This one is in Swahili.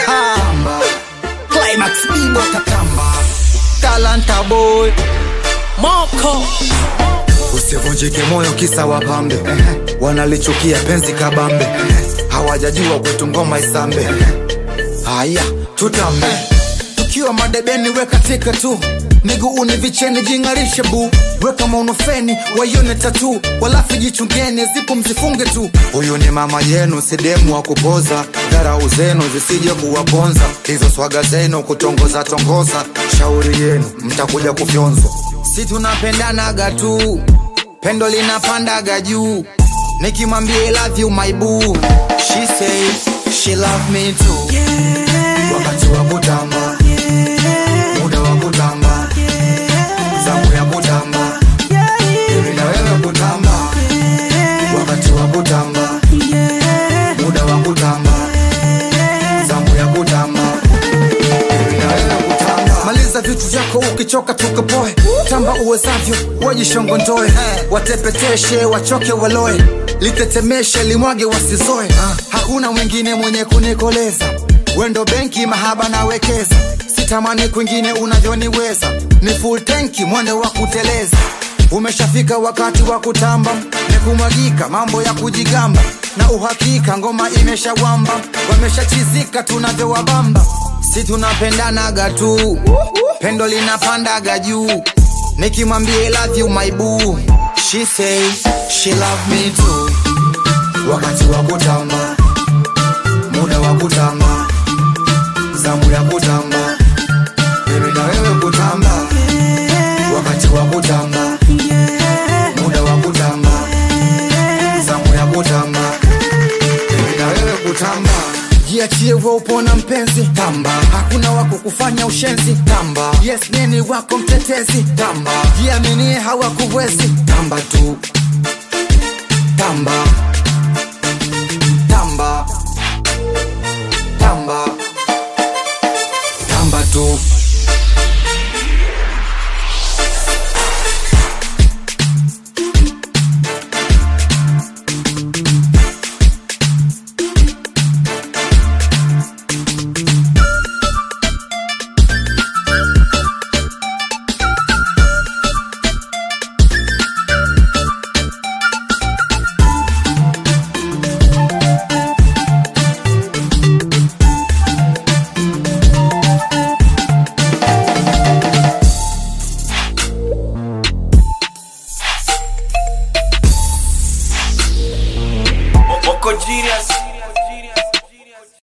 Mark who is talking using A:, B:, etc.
A: Tamba. Climax Bibo Katamba. Talanta boy.
B: Moko
A: Usivunjike moyo kisa wapambe wanalichukia penzi kabambe hawajajua kwetu ngoma isambe haya tutambe tukiwa madebeni weka tika tu miguuni vicheni jing'arishe bu weka maunofeni waione tatu walafu jichungeni zipo mzifunge tu huyu ni mama yenu sidemu wa kupoza dharau zenu zisije kuwaponza hizo swaga zenu kutongoza tongoza shauri yenu mtakuja kufyonzwa si tunapendanaga tu pendo linapandaga juu nikimwambia I love you my boo she say she love me too wakati wa kutamba muda wa kutamba zamu ya kutamba mimi na wewe kutamba wakati wa kutamba muda wa kutamba zamu ya kutamba mimi na wewe kutamba maliza vitu vyako ukichoka tukapoe tamba uwezavyo wajishongondoe watepeteshe wachoke waloe litetemeshe limwage wasizoe hakuna mwingine mwenye kunikoleza wendo benki mahaba nawekeza sitamani kwingine unavyoniweza ni full tenki mwende wa kuteleza umeshafika wakati wa kutamba ni kumwagika mambo ya kujigamba na uhakika ngoma imeshawamba wameshachizika tunavyowabamba si tunapendanaga tu pendo linapandaga juu nikimwambia I love you my boo she say she love me too wakati wa kutamba muda wa kutamba zamu ya kutamba mimi na wewe kutamba wakati wa kutamba muda wa kutamba zamu ya kutamba mimi na wewe kutamba jiachie wa upona mpenzi tamba hakuna wako kufanya ushenzi tamba yes nini wako mtetezi tamba jiaminie hawakuwezi tamba tu tamba